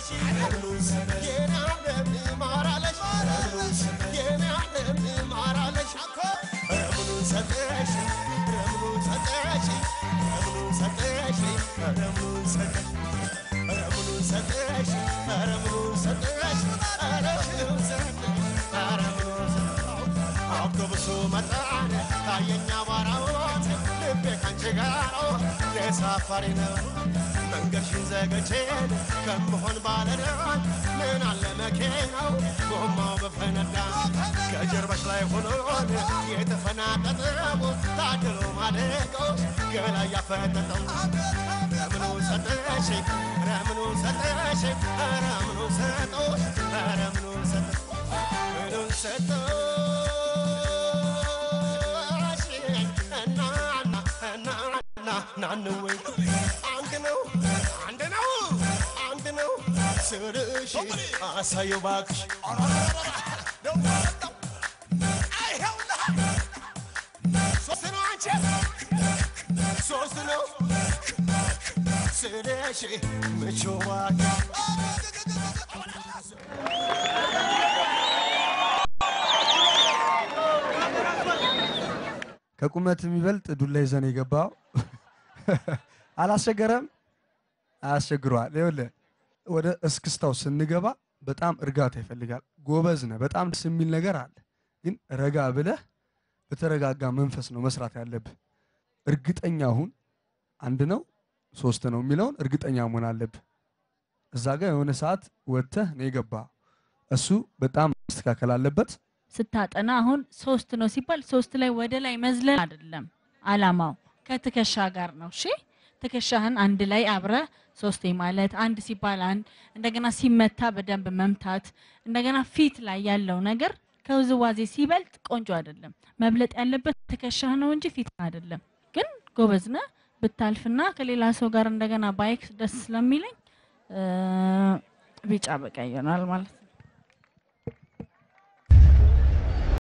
ሰጠሽ የኔ ዓለም ማራለሽ የኔ ዓለም ማራለሽ ረምኑን ሰጠሽ ረምኑን ሰጠሽ ረምኑን ሰጠሽ ረምኑን ሰጠሽ ረምኑን ሰጠሽ ረምኑን ሰጠሽ ረምኑን ሰጠሽ ረምኑን ሰጠሽ አውቶቡሱ መጣን ታየኛ ባራዎት ልቤ ካንቺ ጋር ተሳፋሪ ነው መንገድሽን ዘግቼን ከምሆን ባለዳን ምን አለ መኪናው ጎማው በፈነዳ ከጀርባሽ ላይ ሆኖን የተፈናቀጠው ታድሎ ማደቀው ገላ ያፈጠጠው ረምኑ ሰጠሽ ረምኑ ሰጠሽ ረምኑ ሰጠሽ ረምኑ ሰጠሽ ምኑ ሰጠሽ እና እና እና እና ናንወይ አንድ ነው አንድ ነው አንድ ነው ስርሽ አሳየው ባክሽ ሶስት ነው አንቺ ሶስት ነው ስርሽ ምቹ ባክሽ ከቁመት የሚበልጥ ዱላ ይዘን የገባው አላስቸገረም? አያስቸግረዋል። ይኸውልህ ወደ እስክስታው ስንገባ በጣም እርጋታ ይፈልጋል። ጎበዝ ነህ፣ በጣም ደስ የሚል ነገር አለ። ግን ረጋ ብለህ በተረጋጋ መንፈስ ነው መስራት ያለብህ። እርግጠኛ ሁን። አንድ ነው ሶስት ነው የሚለውን እርግጠኛ መሆን አለብህ። እዛ ጋር የሆነ ሰዓት ወጥተህ ነው የገባ። እሱ በጣም መስተካከል አለበት። ስታጠና አሁን ሶስት ነው ሲባል ሶስት ላይ ወደ ላይ መዝለል አይደለም አላማው ከትከሻ ጋር ነው። እሺ ትከሻህን አንድ ላይ አብረ ሶስቴ ማለት አንድ ሲባል አንድ እንደገና ሲመታ በደንብ መምታት እንደገና ፊት ላይ ያለው ነገር ከውዝዋዜ ሲበልጥ ቆንጆ አይደለም። መብለጥ ያለበት ትከሻህ ነው እንጂ ፊት አይደለም። ግን ጎበዝ ነህ ብታልፍና ከሌላ ሰው ጋር እንደገና ባይክ ደስ ስለሚለኝ እ ቢጫ በቃ ይሆናል ማለት ነው።